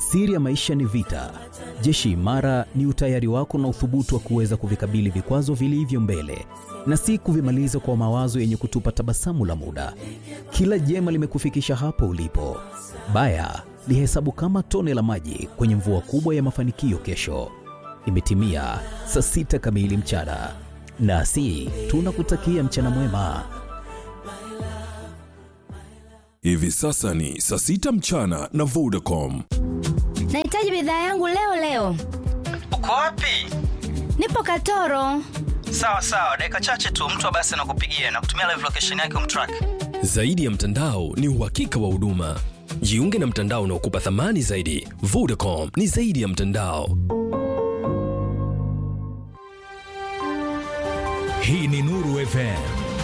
Siri ya maisha ni vita. Jeshi imara ni utayari wako na uthubutu wa kuweza kuvikabili vikwazo vilivyo mbele na si kuvimaliza kwa mawazo yenye kutupa tabasamu la muda. Kila jema limekufikisha hapo ulipo. Baya lihesabu kama tone la maji kwenye mvua kubwa ya mafanikio kesho. Imetimia saa sita kamili mchana, nasi tunakutakia mchana mwema. Hivi sasa ni saa sita mchana na Vodacom. Nahitaji bidhaa yangu leo leo. Uko wapi? Nipo Katoro. Sawa sawa, dakika chache tu mtu wa basi anakupigia na kutumia live location yake umtrack. Zaidi ya mtandao ni uhakika wa huduma. Jiunge na mtandao unaokupa thamani zaidi. Vodacom ni zaidi ya mtandao. Hii ni Nuru FM.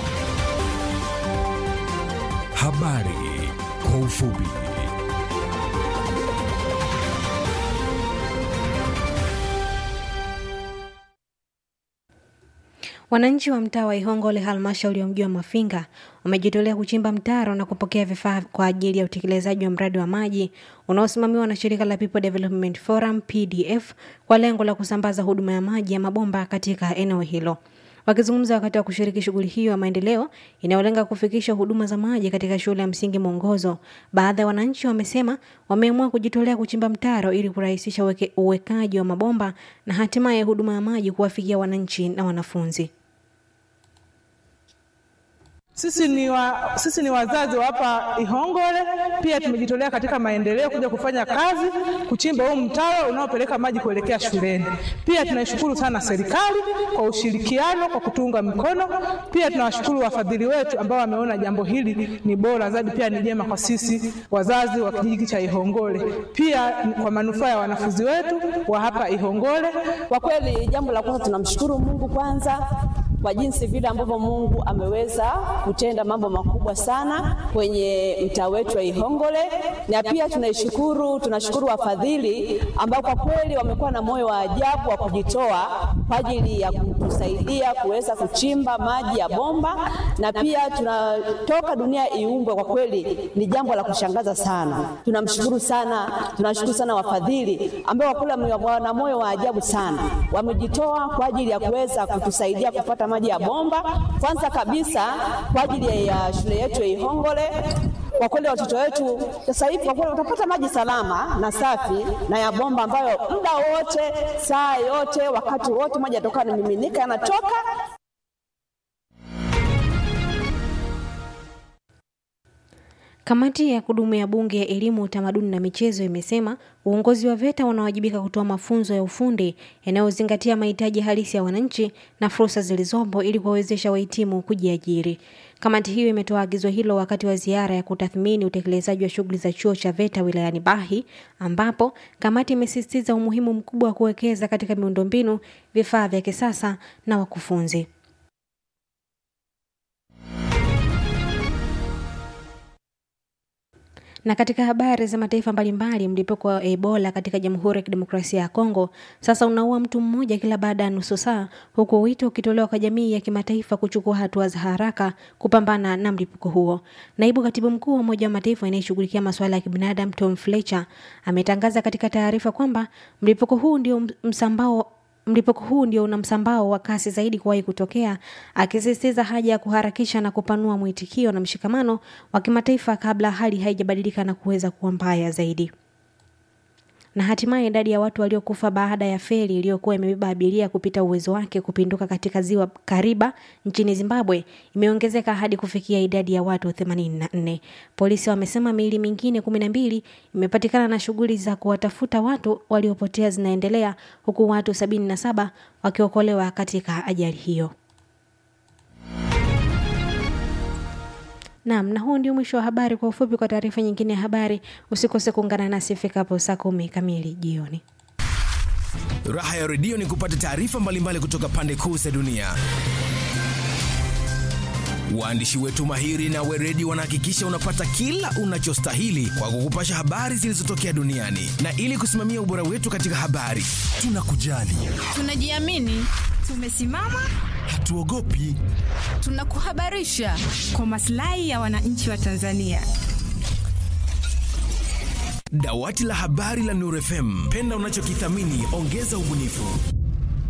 Habari kwa ufupi. Wananchi wa mtaa wa Ihongole halmashauri ya mji wa Mafinga wamejitolea kuchimba mtaro na kupokea vifaa kwa ajili ya utekelezaji wa mradi wa maji unaosimamiwa na shirika la People Development Forum PDF kwa lengo la kusambaza huduma ya maji ya mabomba katika eneo hilo. Wakizungumza wakati wa kushiriki shughuli hiyo ya maendeleo inayolenga kufikisha huduma za maji katika shule ya msingi Mwongozo, baadhi ya wananchi wamesema wameamua kujitolea kuchimba mtaro ili kurahisisha uweke, uwekaji wa mabomba na hatimaye huduma ya maji kuwafikia wananchi na wanafunzi. Sisi ni, wa, sisi ni wazazi wa hapa Ihongole, pia tumejitolea katika maendeleo kuja kufanya kazi kuchimba huu mtaro unaopeleka maji kuelekea shuleni. Pia tunaishukuru sana serikali kwa ushirikiano, kwa kutunga mkono. Pia tunawashukuru wafadhili wetu ambao wameona jambo hili ni bora zaidi, pia ni jema kwa sisi wazazi wa kijiji cha Ihongole, pia kwa manufaa ya wanafunzi wetu wa hapa Ihongole. Kwa kweli, jambo la kwanza tunamshukuru Mungu kwanza kwa jinsi vile ambavyo Mungu ameweza kutenda mambo makubwa sana kwenye mtaa wetu wa Ihongole, na pia tunaishukuru, tunashukuru wafadhili ambao kwa kweli wamekuwa na moyo wa ajabu wa kujitoa kwa ajili ya kutusaidia kuweza kuchimba maji ya bomba, na pia tunatoka dunia iumbwe. Kwa kweli ni jambo la kushangaza sana. Tunamshukuru sana, tunashukuru sana wafadhili ambao kwa kweli wana moyo wa ajabu sana, wamejitoa kwa ajili ya kuweza kutusaidia kupata maji ya bomba kwanza kabisa kwa ajili ya shule yetu ya Ihongole. Kwa kweli watoto wetu sasa hivi kwa kweli watapata maji salama na safi na ya bomba ambayo muda wote, saa yote, wakati wote maji yatoka yanamiminika, yanatoka Kamati ya kudumu ya Bunge ya Elimu, Utamaduni na Michezo imesema uongozi wa VETA unawajibika kutoa mafunzo ya ufundi yanayozingatia mahitaji halisi ya wananchi na fursa zilizopo ili kuwawezesha wahitimu kujiajiri. Kamati hiyo imetoa agizo hilo wakati wa ziara ya kutathmini utekelezaji wa shughuli za chuo cha VETA wilayani Bahi, ambapo kamati imesisitiza umuhimu mkubwa wa kuwekeza katika miundombinu, vifaa vya kisasa na wakufunzi. Na katika habari za mataifa mbalimbali, mlipuko wa Ebola katika Jamhuri ya Kidemokrasia ya Kongo sasa unaua mtu mmoja kila baada ya nusu saa, huku wito ukitolewa kwa jamii ya kimataifa kuchukua hatua za haraka kupambana na mlipuko huo. Naibu katibu mkuu wa Umoja wa Mataifa anayeshughulikia masuala ya kibinadamu Tom Fletcher ametangaza katika taarifa kwamba mlipuko huu ndio msambao mlipuko huu ndio una msambao wa kasi zaidi kuwahi kutokea, akisisitiza haja ya kuharakisha na kupanua mwitikio na mshikamano wa kimataifa kabla hali haijabadilika na kuweza kuwa mbaya zaidi. Na hatimaye idadi ya watu waliokufa baada ya feri iliyokuwa imebeba abiria kupita uwezo wake kupinduka katika ziwa Kariba nchini Zimbabwe imeongezeka hadi kufikia idadi ya watu 84. Polisi wamesema miili mingine 12 imepatikana na shughuli za kuwatafuta watu waliopotea zinaendelea huku watu 77 wakiokolewa katika ajali hiyo. Naam, na huu ndio mwisho wa habari. Kwa ufupi, kwa taarifa nyingine ya habari, usikose kuungana nasi ifikapo saa kumi kamili jioni. Raha ya redio ni kupata taarifa mbalimbali kutoka pande kuu za dunia. Waandishi wetu mahiri na weredi wanahakikisha unapata kila unachostahili kwa kukupasha habari zilizotokea duniani, na ili kusimamia ubora wetu katika habari, tunakujali, tunajiamini, tumesimama, hatuogopi, tunakuhabarisha kwa maslahi ya wananchi wa Tanzania. Dawati la habari la Nuru FM, penda unachokithamini, ongeza ubunifu.